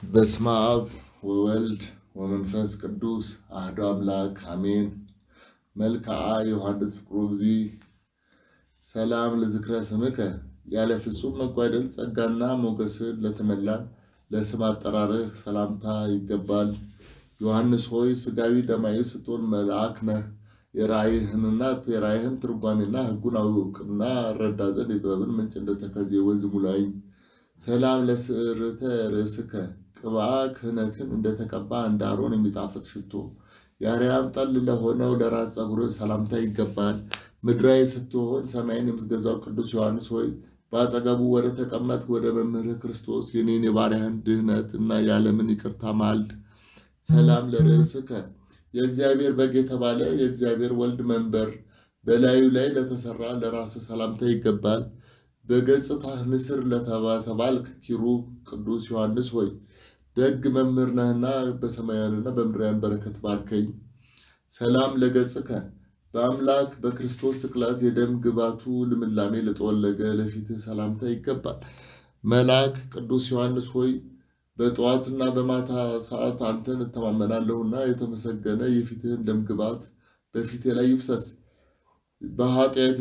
በስመ አብ ወወልድ ወመንፈስ ቅዱስ አህዶ አምላክ አሜን። መልክዓ ዮሐንስ ፍቁሩ እግዚእ ሰላም ለዝክረ ስምከ ያለ ፍጹም መጓደል ጸጋና ሞገስን ለተመላ ለስም አጠራርህ ሰላምታ ይገባል። ዮሐንስ ሆይ ሥጋዊ ደማዊ ስትሆን መልአክ ነህ። የራእይህንና የራእይህን ትርጓሜና ሕጉን አውቅና እረዳ ዘንድ የጥበብን ምንጭ እንደተከዜ ወንዝ ሙላኝ። ሰላም ለስዕርተ ርእስከ ቅብአ ክህነትን እንደተቀባ እንደ አሮን የሚጣፍጥ ሽቶ የአርያም ጠል ለሆነው ለራስ ፀጉርህ ሰላምታ ይገባል። ምድራዊ ስትሆን ሰማይን የምትገዛው ቅዱስ ዮሐንስ ሆይ በአጠገቡ ወደ ተቀመጥ ወደ መምህርህ ክርስቶስ የኔን የባሪያህን ድህነት እና የዓለምን ይቅርታ ማልድ። ሰላም ለርእስከ የእግዚአብሔር በግ የተባለ የእግዚአብሔር ወልድ መንበር በላዩ ላይ ለተሰራ ለራስህ ሰላምታ ይገባል። በገጽታህ ንስር ለተባልክ ኪሩብ ቅዱስ ዮሐንስ ሆይ ደግ መምህር ነህና በሰማያውያንና በምድራውያን በረከት ባርከኝ። ሰላም ለገጽከ በአምላክ በክርስቶስ ስቅላት የደም ግባቱ ልምላሜ ለጠወለገ ለፊትህ ሰላምታ ይገባል። መልአክ ቅዱስ ዮሐንስ ሆይ በጠዋትና በማታ ሰዓት አንተን እተማመናለሁና የተመሰገነ የፊትህን ደም ግባት በፊቴ ላይ ይፍሰስ። በኃጢአት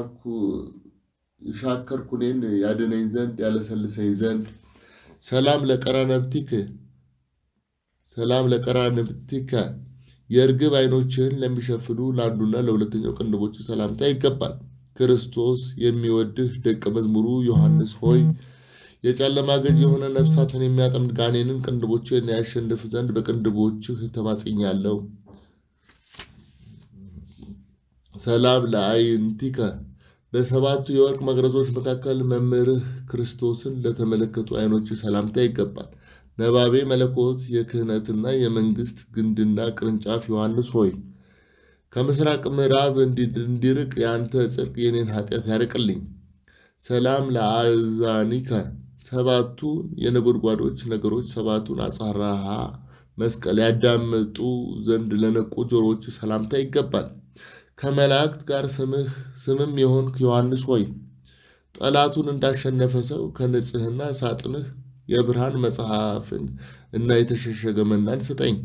የሻከርኩ እኔን ያድነኝ ዘንድ ያለሰልሰኝ ዘንድ ሰላም ለቀራነብቲክ ሰላም ለቀራነብቲከ የእርግብ ዓይኖችህን ለሚሸፍኑ ለአንዱና ለሁለተኛው ቅንድቦች ሰላምታ ይገባል። ክርስቶስ የሚወድህ ደቀ መዝሙሩ ዮሐንስ ሆይ የጨለማ ገዥ የሆነ ነፍሳትን የሚያጠምድ ጋኔንን ቅንድቦችህን ያሸንፍ ዘንድ በቅንድቦችህ ተማጽኛለሁ። ሰላም ለአይንቲከ በሰባቱ የወርቅ መቅረዞች መካከል መምህርህ ክርስቶስን ለተመለከቱ ዓይኖች ሰላምታ ይገባል። ነባቤ መለኮት የክህነትና የመንግስት ግንድና ቅርንጫፍ ዮሐንስ ሆይ ከምስራቅ ምዕራብ እንዲርቅ የአንተ ጽድቅ የኔን ኃጢአት ያርቅልኝ። ሰላም ለአዛኒከ ሰባቱ የነጎድጓዶች ነገሮች ሰባቱን አጽራሃ መስቀል ያዳመጡ ዘንድ ለነቁ ጆሮዎች ሰላምታ ይገባል። ከመላእክት ጋር ስምህ ስምም የሆንክ ዮሐንስ ሆይ ጠላቱን እንዳሸነፈ ሰው ከንጽህና ሳጥንህ የብርሃን መጽሐፍን እና የተሸሸገ መናን ስጠኝ።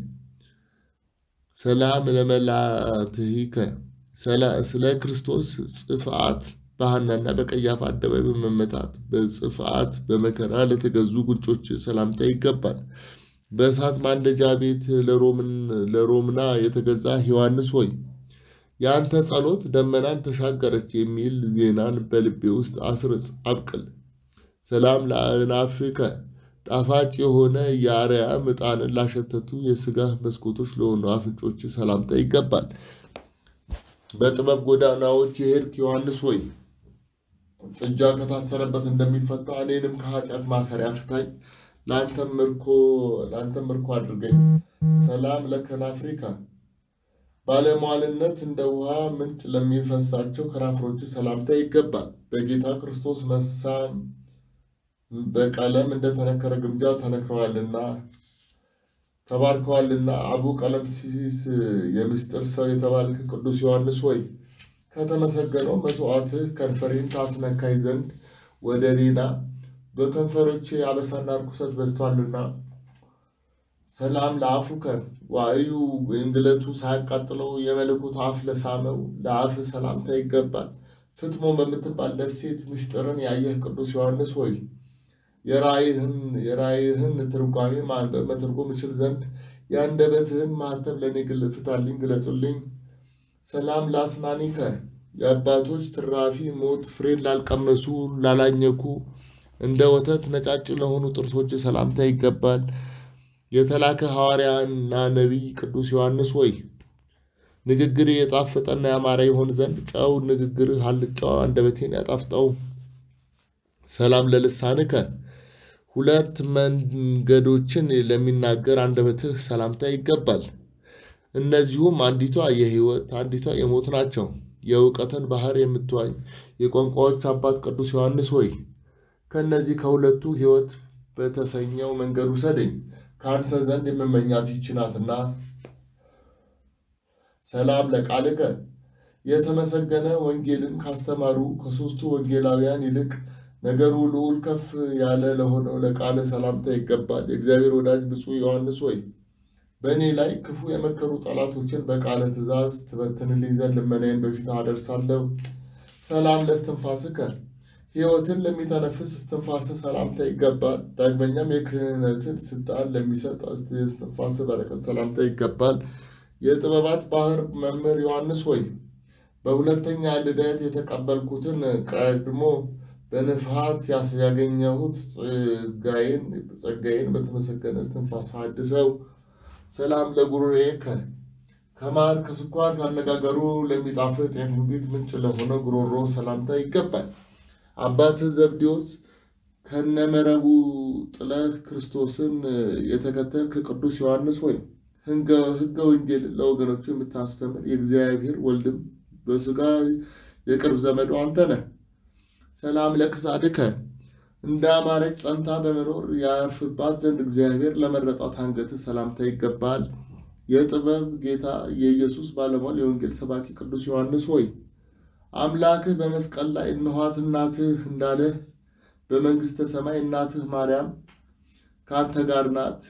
ሰላም ለመላትሂከ ስለ ክርስቶስ ጽፍአት በሐናና በቀያፋ አደባባይ በመመታት በጽፍአት በመከራ ለተገዙ ጉንጮች ሰላምታ ይገባል። በእሳት ማንደጃ ቤት ለሮምና የተገዛ ዮሐንስ ሆይ የአንተ ጸሎት ደመናን ተሻገረች የሚል ዜናን በልቤ ውስጥ አስርጽ አብቅል። ሰላም ለአእናፍከ ጣፋጭ የሆነ የአርያም ዕጣንን ላሸተቱ የሥጋ መስኮቶች ለሆኑ አፍንጮች ሰላምታ ይገባል። በጥበብ ጎዳናዎች የሄድክ ዮሐንስ ሆይ ጥጃ ከታሰረበት እንደሚፈታ እኔንም ከኃጢአት ማሰሪያ ፍታኝ፣ ለአንተም ምርኮ አድርገኝ። ሰላም ለከናፍሪካ ባለሟልነት እንደ ውሃ ምንጭ ለሚፈሳቸው ከናፍሮች ሰላምታ ይገባል። በጌታ ክርስቶስ መሳም በቀለም እንደተነከረ ግምጃ ተነክረዋልና ተባርከዋልና። አቡ ቀለምሲስ የምስጢር ሰው የተባልክ ቅዱስ ዮሐንስ ሆይ ከተመሰገነው መስዋዕትህ ከንፈሬን ታስነካኝ ዘንድ ወደ ሌላ በከንፈሮቼ አበሳና ርኩሰት በዝቷልና። ሰላም ለአፉከ ዋዕዩ እንግለቱ ሳያቃጥለው የመለኮት አፍ ለሳመው ለአፍ ሰላምታ ይገባል። ፍጥሞ በምትባል ደሴት ምስጢርን ያየህ ቅዱስ ዮሐንስ ሆይ የራእይህን ትርጓሜ ማንበብ መተርጎም እችል ዘንድ የአንደበትህን ማኅተም ለእኔ ፍታልኝ፣ ግለጹልኝ። ሰላም ለአስናኒከ የአባቶች ትራፊ ሞት ፍሬን ላልቀመሱ ላላኘኩ እንደ ወተት ነጫጭ ለሆኑ ጥርሶች ሰላምታ ይገባል። የተላከ ሐዋርያና ነቢይ ቅዱስ ዮሐንስ ሆይ ንግግር የጣፈጠና ያማረ ይሆን ዘንድ ጨው ንግግርህ አልጫው አንደበቴን ያጣፍጠው። ሰላም ለልሳንከ ሁለት መንገዶችን ለሚናገር አንደበትህ ሰላምታ ይገባል። እነዚሁም አንዲቷ የሕይወት አንዲቷ የሞት ናቸው። የእውቀትን ባህር የምትዋኝ የቋንቋዎች አባት ቅዱስ ዮሐንስ ሆይ ከእነዚህ ከሁለቱ ሕይወት በተሰኘው መንገድ ውሰደኝ ከአንተ ዘንድ የምመኛት ይህች ናትና። ሰላም ለቃልከ የተመሰገነ ወንጌልን ካስተማሩ ከሦስቱ ወንጌላውያን ይልቅ ነገሩ ልዑል ከፍ ያለ ለሆነው ለቃለ ሰላምታ ይገባል። የእግዚአብሔር ወዳጅ ብፁዕ ዮሐንስ ሆይ በእኔ ላይ ክፉ የመከሩ ጠላቶችን በቃለ ትእዛዝ ትበትንልኝ ዘንድ ልመናዬን በፊት አደርሳለሁ። ሰላም ለእስትንፋስከ ሕይወትን ለሚተነፍስ እስትንፋስ ሰላምታ ይገባል። ዳግመኛም የክህነትን ስልጣን ለሚሰጥ እስትንፋስ በረከት ሰላምታ ይገባል። የጥበባት ባህር መምህር ዮሐንስ ሆይ በሁለተኛ ልደት የተቀበልኩትን ቀድሞ በንፍሃት ያገኘሁት ጸጋዬን ጸጋዬን በተመሰገነ እስትንፋስ አድሰው። ሰላም ለጉሮሬከ ከማር ከስኳር ካነጋገሩ ለሚጣፍጥ የትንቢት ምንጭ ለሆነ ጉሮሮ ሰላምታ ይገባል። አባትህ ዘብዴዎስ ከነመረቡ ጥለህ ክርስቶስን የተከተልክ ቅዱስ ዮሐንስ ሆይ ሕገ ወንጌል ለወገኖቹ የምታስተምር የእግዚአብሔር ወልድም በሥጋ የቅርብ ዘመዱ አንተ ነህ። ሰላም ለክሳድከ እንደ አማረች ጸንታ በመኖር ያርፍባት ዘንድ እግዚአብሔር ለመረጣት አንገትህ ሰላምታ ይገባል። የጥበብ ጌታ የኢየሱስ ባለሟል የወንጌል ሰባኪ ቅዱስ ዮሐንስ ሆይ አምላክህ በመስቀል ላይ እነኋት እናትህ እንዳለህ በመንግሥተ ሰማይ እናትህ ማርያም ከአንተ ጋር ናት።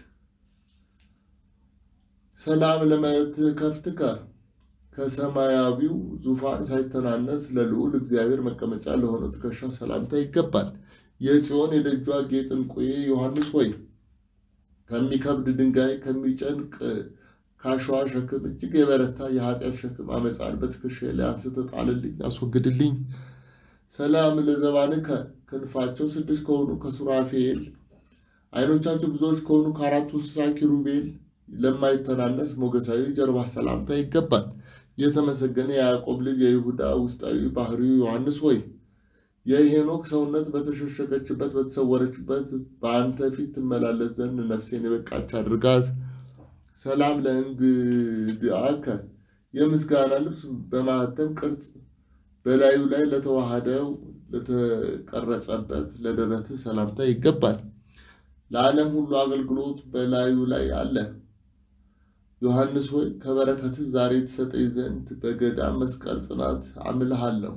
ሰላም ለመትከፍትከ ከሰማያዊው ዙፋን ሳይተናነስ ለልዑል እግዚአብሔር መቀመጫ ለሆነው ትከሻ ሰላምታ ይገባል። የጽዮን የደጇ ጌጥ ዕንቁዬ ዮሐንስ ሆይ ከሚከብድ ድንጋይ ከሚጨንቅ ከአሸዋ ሸክም እጅግ የበረታ የኃጢአት ሸክም አመፃን በትከሻዬ ላይ አንስተህ ጣልልኝ፣ አስወግድልኝ። ሰላም ለዘባንከ ክንፋቸው ስድስት ከሆኑ ከሱራፌል ዓይኖቻቸው ብዙዎች ከሆኑ ከአራቱ እንስሳ ኪሩቤል ለማይተናነስ ሞገሳዊ ጀርባ ሰላምታ ይገባል። የተመሰገነ የያዕቆብ ልጅ የይሁዳ ውስጣዊ ባህሪው ዮሐንስ ሆይ የሄኖክ ሰውነት በተሸሸገችበት በተሰወረችበት በአንተ ፊት ትመላለስ ዘንድ ነፍሴን የበቃች አድርጋት። ሰላም ለእንግድአከ የምስጋና ልብስ በማህተም ቅርጽ በላዩ ላይ ለተዋሃደው ለተቀረጸበት ለደረትህ ሰላምታ ይገባል። ለዓለም ሁሉ አገልግሎት በላዩ ላይ አለ። ዮሐንስ ሆይ ከበረከትህ ዛሬ ትሰጠኝ ዘንድ በገዳም መስቀል ጽናት አምልሃለሁ።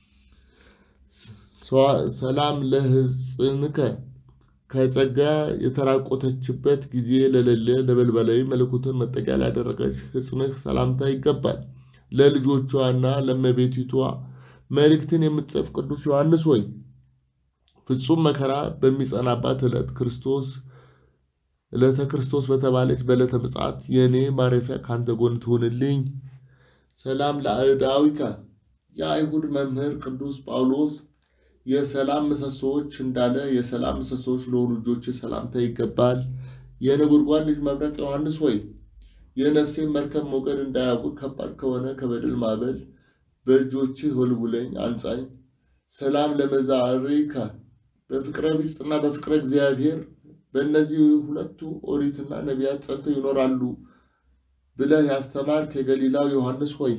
ሰላም ለሕፅንከ ከጸጋ የተራቆተችበት ጊዜ ለሌለ ነበልባላዊ መለኮትን መጠጊያ ላደረገች ሕፅንህ ሰላምታ ይገባል። ለልጆቿና ለእመቤቲቷ መልእክትን የምትጽፍ ቅዱስ ዮሐንስ ሆይ ፍጹም መከራ በሚጸናባት ዕለት ክርስቶስ ዕለተ ክርስቶስ በተባለች በዕለተ ምጽአት የእኔ ማረፊያ ከአንተ ጎን ትሆንልኝ። ሰላም ለአእዳዊከ የአይሁድ መምህር ቅዱስ ጳውሎስ የሰላም ምሰሶዎች እንዳለ የሰላም ምሰሶዎች ለሆኑ ልጆች ሰላምታ ይገባል። የነጎድጓድ ልጅ መብረቅ ዮሐንስ ሆይ የነፍሴን መርከብ ሞገድ እንዳያውቅ ከባድ ከሆነ ከበደል ማዕበል በእጆችህ ወልውለኝ አንጻኝ። ሰላም ለመዛሪከ በፍቅረ ቢጽና በፍቅረ እግዚአብሔር በእነዚህ ሁለቱ ኦሪትና ነቢያት ጸንተው ይኖራሉ ብለህ ያስተማርክ የገሊላው ዮሐንስ ሆይ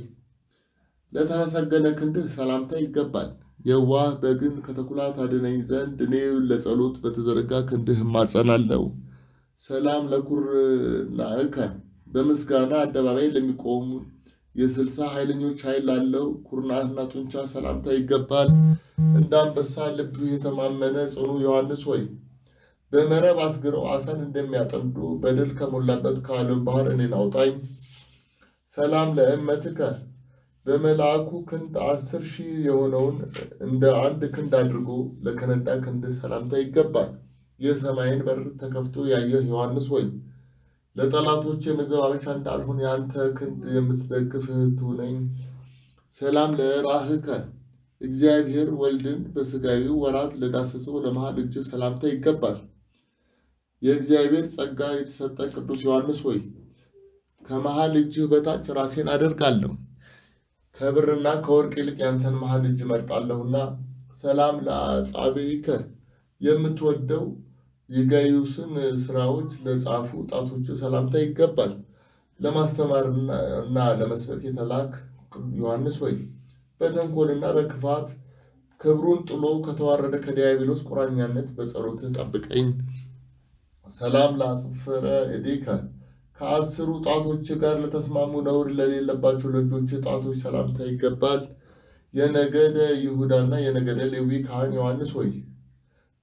ለተመሰገነ ክንድህ ሰላምታ ይገባል። የዋህ በግን ከተኩላ ታድነኝ ዘንድ እኔ ለጸሎት በተዘረጋ ክንድህ እማጸናለሁ። ሰላም ለኩርናዕከ በምስጋና አደባባይ ለሚቆሙ የስልሳ ኃይለኞች ኃይል ላለው ኩርናህና ጡንቻ ሰላምታ ይገባል። እንደ አንበሳ ልብ የተማመነ ጽኑ ዮሐንስ ሆይ በመረብ አስግረው አሳን እንደሚያጠምዱ በድል ከሞላበት ከዓለም ባህር እኔን አውጣኝ። ሰላም ለእመትከ በመልአኩ ክንድ አስር ሺህ የሆነውን እንደ አንድ ክንድ አድርጎ ለከነዳ ክንድ ሰላምታ ይገባል። የሰማይን በር ተከፍቶ ያየህ ዮሐንስ ሆይ ለጠላቶች የመዘባበቻ እንዳልሆን የአንተ ክንድ የምትደግፍ እህቱ ነኝ። ሰላም ለራህከ እግዚአብሔር ወልድን በሥጋዊ ወራት ለዳሰሰው ለመሃል እጅ ሰላምታ ይገባል። የእግዚአብሔር ጸጋ የተሰጠ ቅዱስ ዮሐንስ ሆይ ከመሃል እጅህ በታች ራሴን አደርጋለሁ ከብርና ከወርቅ ይልቅ ያንተን መሃል እጅ መርጣለሁና። ሰላም ለአጻብዕከ የምትወደው የጋዩስን ስራዎች ለጻፉ ጣቶች ሰላምታ ይገባል። ለማስተማርና ለመስበክ የተላክ ዮሐንስ ሆይ በተንኮልና በክፋት ክብሩን ጥሎ ከተዋረደ ከዲያብሎስ ቁራኛነት በጸሎትህ ጠብቀኝ። ሰላም ለአጽፍረ እዴከ ከአስሩ ጣቶች ጋር ለተስማሙ ነውር ለሌለባቸው ለእጆች ጣቶች ሰላምታ ይገባል። የነገደ ይሁዳና የነገደ ሌዊ ካህን ዮሐንስ ሆይ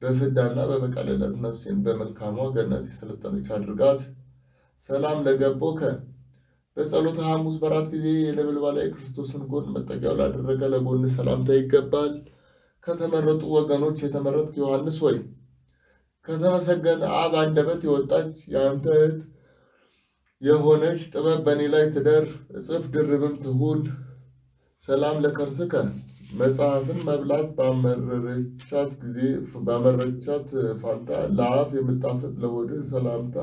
በፍዳና በበቀል ዕለት ነፍሴን በመልካሟ ገነት የሰለጠነች አድርጋት። ሰላም ለገቦከ በጸሎተ ሐሙስ በራት ጊዜ የነበልባላዊ ክርስቶስን ጎን መጠጊያው ላደረገ ለጎን ሰላምታ ይገባል። ከተመረጡ ወገኖች የተመረጥክ ዮሐንስ ወይ ከተመሰገነ አብ አንደበት የወጣች የአንተ እህት የሆነች ጥበብ በእኔ ላይ ትደር፣ እጽፍ ድርብም ትሁን። ሰላም ለከርስከ መጽሐፍን መብላት ባመረረቻት ጊዜ ባመረቻት ፋንታ ለአፍ የምጣፍጥ ለሆድህ ሰላምታ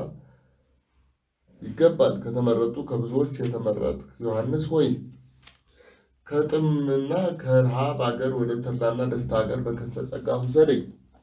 ይገባል። ከተመረጡ ከብዙዎች የተመረጥክ ዮሐንስ ሆይ ከጥምና ከረሃብ አገር ወደ ተድላና ደስታ አገር በክንፈ ጸጋ ውሰደኝ።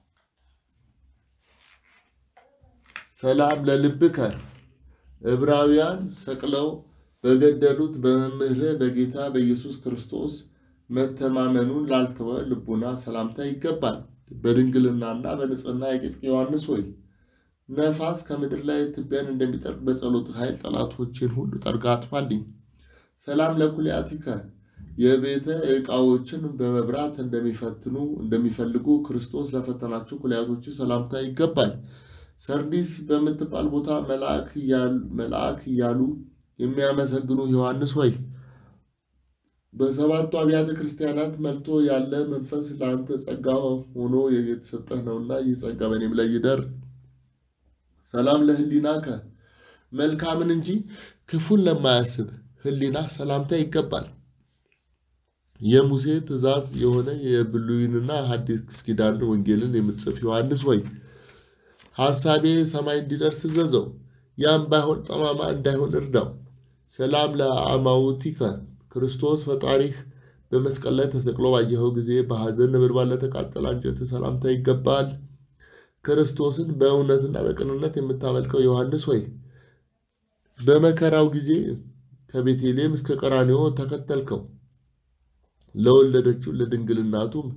ሰላም ለልብከ ዕብራውያን ሰቅለው በገደሉት በመምህርህ በጌታ በኢየሱስ ክርስቶስ መተማመኑን ላልተወ ልቡና ሰላምታ ይገባል። በድንግልናና በንጽህና የቄጥቅ ዮሐንስ ሆይ ነፋስ ከምድር ላይ ትቢያን እንደሚጠርግ በጸሎት ኃይል ጠላቶችን ሁሉ ጠርጋ አጥፋልኝ። ሰላም ለኩልያቲከ የቤተ ዕቃዎችን በመብራት እንደሚፈትኑ እንደሚፈልጉ ክርስቶስ ለፈተናቸው ኩልያቶች ሰላምታ ይገባል። ሰርዲስ በምትባል ቦታ መልአክ እያሉ የሚያመሰግኑ ዮሐንስ ሆይ በሰባቱ አብያተ ክርስቲያናት መልቶ ያለ መንፈስ ለአንተ ጸጋ ሆኖ የተሰጠህ ነውና ይህ ጸጋ በእኔም ላይ ይደር። ሰላም ለህሊናከ መልካምን እንጂ ክፉን ለማያስብ ህሊና ሰላምታ ይገባል። የሙሴ ትእዛዝ የሆነ የብሉይንና ሐዲስ ኪዳን ወንጌልን የምትጽፍ ዮሐንስ ሆይ ሐሳቤ ሰማይ እንዲደርስ እዘዘው፣ ያም ባይሆን ጠማማ እንዳይሆን እርዳው። ሰላም ለአማውቲከ ክርስቶስ ፈጣሪህ በመስቀል ላይ ተሰቅሎ ባየኸው ጊዜ በሐዘን ነበልባል ለተቃጠለ አንጀት ሰላምታ ይገባል። ክርስቶስን በእውነትና በቅንነት የምታመልከው ዮሐንስ ሆይ በመከራው ጊዜ ከቤተልሔም እስከ ቀራንዮ ተከተልከው። ለወለደችው ለድንግልናቱም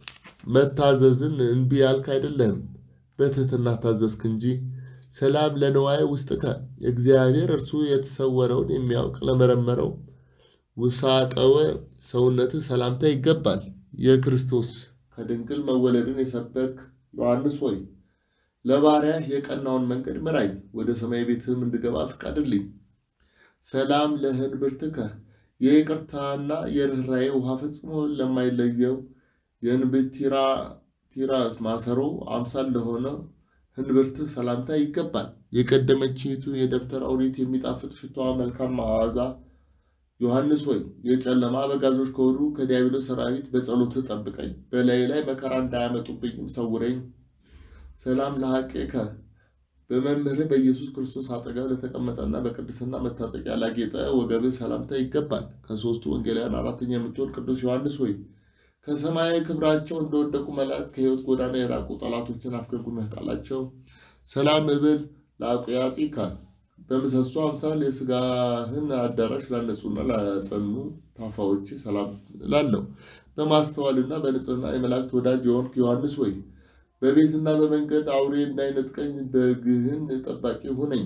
መታዘዝን እንቢ ያልክ አይደለህም፣ በትህትና ታዘዝክ እንጂ። ሰላም ለንዋየ ውስጥከ እግዚአብሔር እርሱ የተሰወረውን የሚያውቅ ለመረመረው ውሳጠወ ሰውነትህ ሰላምታ ይገባል። የክርስቶስ ከድንግል መወለድን የሰበክ ዮሐንስ ሆይ ለባሪያህ የቀናውን መንገድ ምራኝ፣ ወደ ሰማይ ቤትህም እንድገባ ፍቀድልኝ። ሰላም ለህንብርትከ የይቅርታና የርኅራዬ ውሃ ፈጽሞ ለማይለየው የእንብርቲራ ቲራስ ማሰሮ አምሳል ለሆነ ህንብርትህ ሰላምታ ይገባል። የቀደመችቱ የደብተር ኦሪት የሚጣፍጥ ሽታዋ መልካም መዓዛ ዮሐንስ ሆይ የጨለማ አበጋዞች ከሆኑ ከዲያብሎስ ሰራዊት በጸሎትህ ጠብቀኝ፣ በላይ ላይ መከራ እንዳያመጡብኝም ሰውረኝ። ሰላም ለሐቄከ በመምህርህ በኢየሱስ ክርስቶስ አጠገብ ለተቀመጠና በቅድስና መታጠቂያ ላጌጠ ወገብህ ሰላምታ ይገባል። ከሦስቱ ወንጌላውያን አራተኛ የምትሆን ቅዱስ ዮሐንስ ሆይ ከሰማያዊ ክብራቸው እንደወደቁ መላእክት ከሕይወት ጎዳና የራቁ ጠላቶችን አፍገጉመህ ጣላቸው። ሰላም እብል ለአቁያጺከ በምሰሶ አምሳል የሥጋህን አዳራሽ ላነጹና ላጸኑ ታፋዎች ሰላም እላለሁ። በማስተዋልና በንጽህና የመላእክት ወዳጅ የሆንክ ዮሐንስ ወይ በቤትና በመንገድ አውሬ እንዳይነጥቀኝ በግህን ጠባቂ ሁነኝ።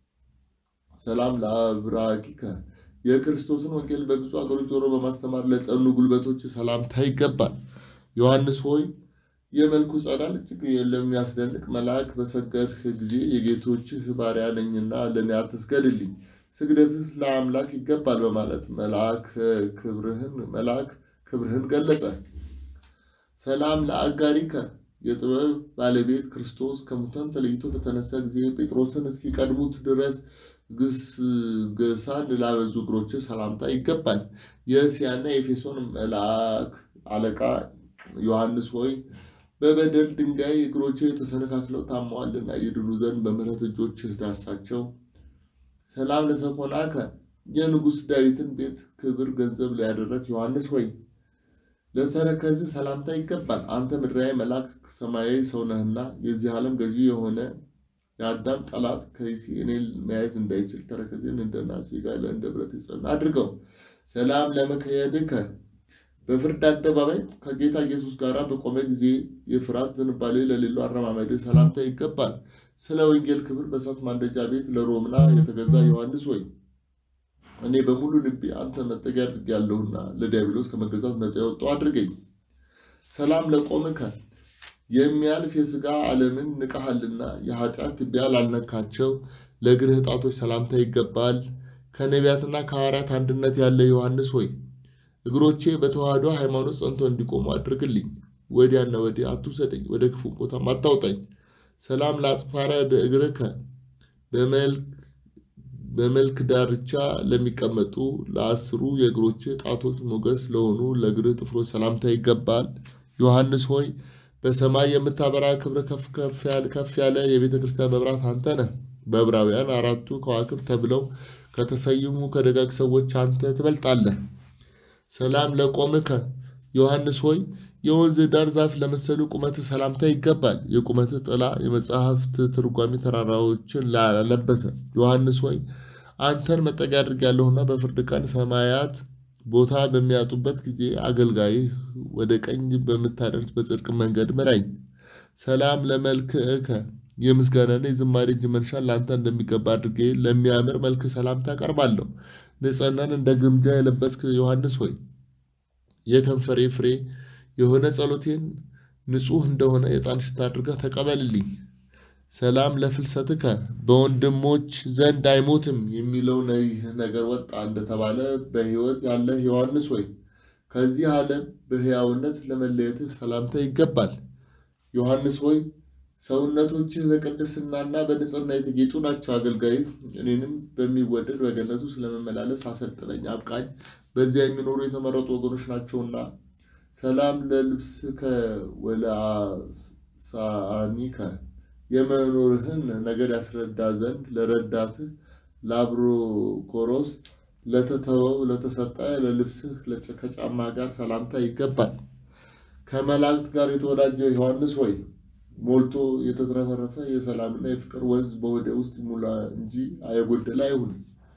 ሰላም ለአብራኪከ የክርስቶስን ወንጌል በብዙ አገሮች ዞሮ በማስተማር ለጸኑ ጉልበቶች ሰላምታ ይገባል። ዮሐንስ ሆይ የመልኩ ጸዳል እጅግ ለሚያስደንቅ መልአክ በሰገድህ ጊዜ የጌቶችህ ባሪያ ነኝና ለእኔ አትስገድልኝ፣ ስግደትህ ለአምላክ ይገባል በማለት መልአክ ክብርህን መልአክ ክብርህን ገለጸ። ሰላም ለአጋሪከ የጥበብ ባለቤት ክርስቶስ ከሙታን ተለይቶ በተነሳ ጊዜ ጴጥሮስን እስኪቀድሙት ድረስ ግስገሳን ላበዙ እግሮች ሰላምታ ይገባል። የእስያና የኤፌሶን መልአክ አለቃ ዮሐንስ ሆይ በበደል ድንጋይ እግሮች ተሰነካክለው ታመዋልና ይድኑ ዘንድ በምሕረት እጆች ዳሳቸው። ሰላም ለሰኮናከ የንጉሥ ዳዊትን ቤት ክብር ገንዘብ ሊያደረግ ዮሐንስ ሆይ ለተረከዝህ ሰላምታ ይገባል። አንተ ምድራዊ መልአክ ሰማያዊ ሰው ነህና የዚህ ዓለም ገዢ የሆነ የአዳም ጠላት ከይሲ እኔን መያዝ እንዳይችል ተረከዜን እንደ ናስ ጋለ እንደ ብረት የጸና አድርገው። ሰላም ለመከየድከ በፍርድ አደባባይ ከጌታ ኢየሱስ ጋር በቆመ ጊዜ የፍርሃት ዝንባሌ ለሌለው አረማመድ ሰላምታ ይገባል። ስለ ወንጌል ክብር በእሳት ማንደጃ ቤት ለሮምና የተገዛ ዮሐንስ ወይ እኔ በሙሉ ልቤ አንተ መጠጊያ አድርጌያለሁና ለዲያብሎስ ከመገዛት ነፃ የወጣው አድርገኝ። ሰላም ለቆምከ የሚያልፍ የሥጋ ዓለምን ንቀሃልና የኃጢአት ትቢያ ላልነካቸው ለእግርህ ጣቶች ሰላምታ ይገባል። ከነቢያትና ከሐዋርያት አንድነት ያለ ዮሐንስ ሆይ እግሮቼ በተዋህዶ ሃይማኖት ጸንቶ እንዲቆሙ አድርግልኝ። ወዲያና ወዲህ አትውሰደኝ፣ ወደ ክፉ ቦታም አታውጣኝ። ሰላም ለአጽፋረ እግርከ በመልክ ዳርቻ ለሚቀመጡ ለአስሩ የእግሮች ጣቶች ሞገስ ለሆኑ ለእግርህ ጥፍሮች ሰላምታ ይገባል። ዮሐንስ ሆይ በሰማይ የምታበራ ክብር ከፍ ያለ የቤተ ክርስቲያን መብራት አንተ ነህ። በዕብራውያን አራቱ ከዋክብት ተብለው ከተሰየሙ ከደጋግ ሰዎች አንተ ትበልጣለህ። ሰላም ለቆምከ ዮሐንስ ሆይ የወንዝ ዳር ዛፍ ለመሰሉ ቁመትህ ሰላምታ ይገባል። የቁመትህ ጥላ የመጽሐፍት ትርጓሜ ተራራዎችን ላለበሰ ዮሐንስ ሆይ አንተን መጠጊያ አድርጌያለሁና በፍርድ ቀን ሰማያት ቦታ በሚያጡበት ጊዜ አገልጋይህ ወደ ቀኝ በምታደርስ በጽድቅ መንገድ ምራኝ። ሰላም ለመልክዕከ የምስጋናና የዝማሬ እጅ መንሻን ለአንተ እንደሚገባ አድርጌ ለሚያምር መልክ ሰላምታ አቀርባለሁ። ንጽሕናን እንደ ግምጃ የለበስክ ዮሐንስ ሆይ የከንፈሬ ፍሬ የሆነ ጸሎቴን ንጹሕ እንደሆነ የዕጣን ሽታ አድርገህ ተቀበልልኝ። ሰላም ለፍልሰትከ በወንድሞች ዘንድ አይሞትም የሚለው ይህ ነገር ወጣ እንደተባለ በሕይወት ያለህ ዮሐንስ ሆይ ከዚህ ዓለም በሕያውነት ለመለየትህ ሰላምታ ይገባል። ዮሐንስ ሆይ ሰውነቶችህ በቅድስናና በንጽሕና የተጌጡ ናቸው። አገልጋይ እኔንም በሚወደድ በገነቱ ስለመመላለስ አሰልጥነኝ፣ አብቃኝ። በዚያ የሚኖሩ የተመረጡ ወገኖች ናቸውና። ሰላም ለልብስከ ወለአሳኒከ የመኖርህን ነገር ያስረዳ ዘንድ ለረዳትህ ለአብሮኮሮስ ለተተወው ለተሰጠ ለልብስህ ከጫማ ጋር ሰላምታ ይገባል። ከመላእክት ጋር የተወዳጀ ዮሐንስ ሆይ ሞልቶ የተትረፈረፈ የሰላምና የፍቅር ወንዝ በሆዴ ውስጥ ይሙላ እንጂ የጎደለ አይሁን።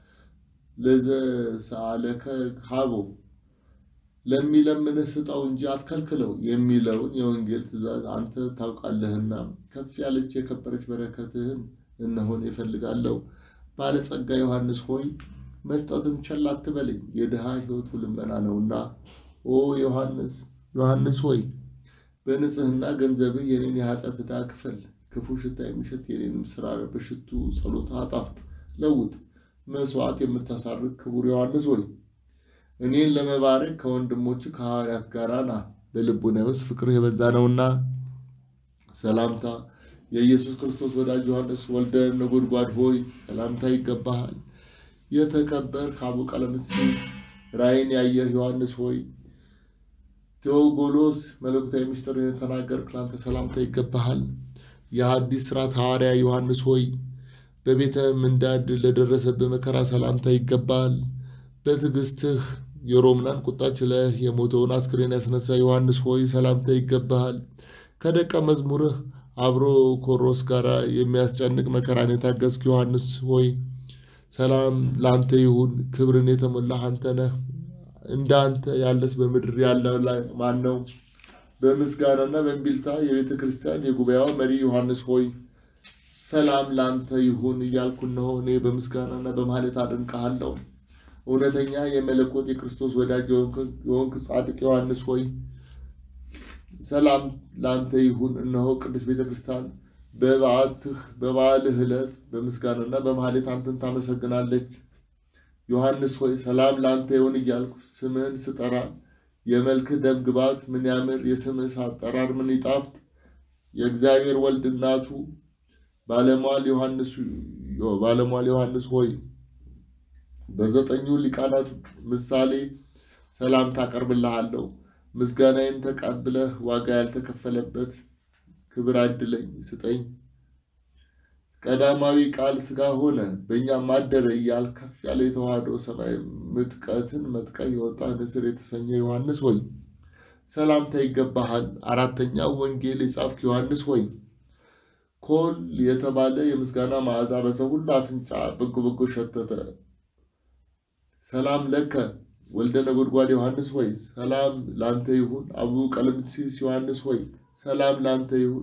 ለዘሰአለከ ሀቦ ለሚለምንህ ስጠው እንጂ አትከልክለው የሚለውን የወንጌል ትእዛዝ አንተ ታውቃለህና ከፍ ያለች የከበረች በረከትህን እነሆን ይፈልጋለሁ። ባለጸጋ ዮሐንስ ሆይ መስጠትን ቸል አትበለኝ፣ የድሃ ሕይወቱ ልመና ነውና። ኦ ዮሐንስ ዮሐንስ ሆይ በንጽህና ገንዘብህ የኔን የኃጢአት ዕዳ ክፈል። ክፉ ሽታ የሚሸት የኔንም ስራ በሽቱ ጸሎት አጣፍጥ፣ ለውጥ። መስዋዕት የምታሳርግ ክቡር ዮሐንስ ሆይ እኔን ለመባረክ ከወንድሞች ከሐዋርያት ጋር ና፣ በልቡናዬ ውስጥ ፍቅርህ የበዛ ነውና። ሰላምታ የኢየሱስ ክርስቶስ ወዳጅ ዮሐንስ ወልደ ነጎድጓድ ሆይ ሰላምታ ይገባሃል። የተከበርህ አቡ ቀለምሲስ ራእይን ያየህ ዮሐንስ ሆይ ቴዎጎሎስ መለኮታዊ ምስጢርን የተናገርክ ላንተ ሰላምታ ይገባሃል። የሐዲስ ሥርዓት ሐዋርያ ዮሐንስ ሆይ በቤተ ምንዳድ ለደረሰብህ መከራ ሰላምታ ይገባል። በትዕግሥትህ የሮምናን ቁጣ ችለህ የሞተውን አስክሬን ያስነሳ ዮሐንስ ሆይ ሰላምታ ይገባሃል። ከደቀ መዝሙርህ አብሮ ኮሮስ ጋር የሚያስጨንቅ መከራን የታገስክ ዮሐንስ ሆይ ሰላም ለአንተ ይሁን። ክብርን የተሞላህ አንተ ነህ። እንደ አንተ ያለስ በምድር ያለ ማን ነው? በምስጋናና በእምቢልታ የቤተ ክርስቲያን የጉባኤዋ መሪ ዮሐንስ ሆይ ሰላም ለአንተ ይሁን እያልኩ እነሆ እኔ በምስጋናና በማህሌት አደንቅሃለሁ። እውነተኛ የመለኮት የክርስቶስ ወዳጅ የሆንክ ጻድቅ ዮሐንስ ሆይ ሰላም ለአንተ ይሁን። እነሆ ቅዱስ ቤተ ክርስቲያን በበዓትህ በበዓልህ ዕለት በምስጋናና በማህሌት አንተን ታመሰግናለች። ዮሐንስ ሆይ ሰላም ለአንተ ይሁን እያልኩ ስምህን ስጠራ የመልክህ ደም ግባት ምን ያምር፣ የስምህ አጠራር ምን ይጣፍጥ። የእግዚአብሔር ወልድ እናቱ ባለሟል ዮሐንስ ባለሟል ዮሐንስ ሆይ በዘጠኙ ሊቃናት ምሳሌ ሰላምታ አቀርብልሃለሁ። ምስጋናዬን ተቀብለህ ዋጋ ያልተከፈለበት ክብር አድለኝ ስጠኝ። ቀዳማዊ ቃል ሥጋ ሆነ በእኛም አደረ እያል ከፍ ያለ የተዋህዶ ሰማይ ምጥቀትን መጥቀህ የወጣ ንስር የተሰኘ ዮሐንስ ሆይ ሰላምታ ይገባሃል። አራተኛው ወንጌል የጻፍክ ዮሐንስ ሆይ ኮል የተባለ የምስጋና መዓዛ በሰው ሁሉ አፍንጫ በጎ በጎ ሸተተ። ሰላም ለከ ወልደ ነጎድጓድ ዮሐንስ ሆይ ሰላም ላንተ ይሁን። አቡ ቀለምሲስ ዮሐንስ ሆይ ሰላም ላንተ ይሁን።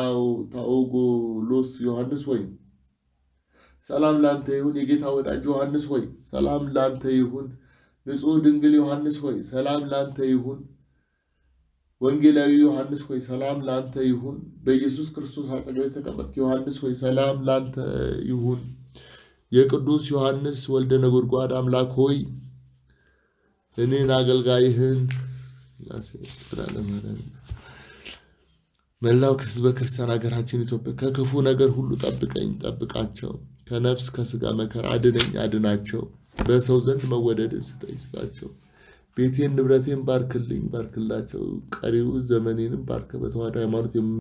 ታኦጎሎስ ዮሐንስ ሆይ ሰላም ላንተ ይሁን። የጌታ ወዳጅ ዮሐንስ ሆይ ሰላም ላንተ ይሁን። ንጹሕ ድንግል ዮሐንስ ሆይ ሰላም ላንተ ይሁን። ወንጌላዊ ዮሐንስ ሆይ ሰላም ላንተ ይሁን። በኢየሱስ ክርስቶስ አጠገብ የተቀመጥክ ዮሐንስ ሆይ ሰላም ላንተ ይሁን። የቅዱስ ዮሐንስ ወልደ ነጎድጓድ አምላክ ሆይ እኔን አገልጋይህን መላው ሕዝበ ክርስቲያን ሀገራችን ኢትዮጵያ ከክፉ ነገር ሁሉ ጠብቀኝ፣ ጠብቃቸው። ከነፍስ ከስጋ መከራ አድነኝ፣ አድናቸው። በሰው ዘንድ መወደድ ስጠኝ፣ ስጣቸው። ቤቴን ንብረቴን ባርክልኝ፣ ባርክላቸው። ቀሪው ዘመኔንም ባርከ በተዋህዶ ሃይማኖት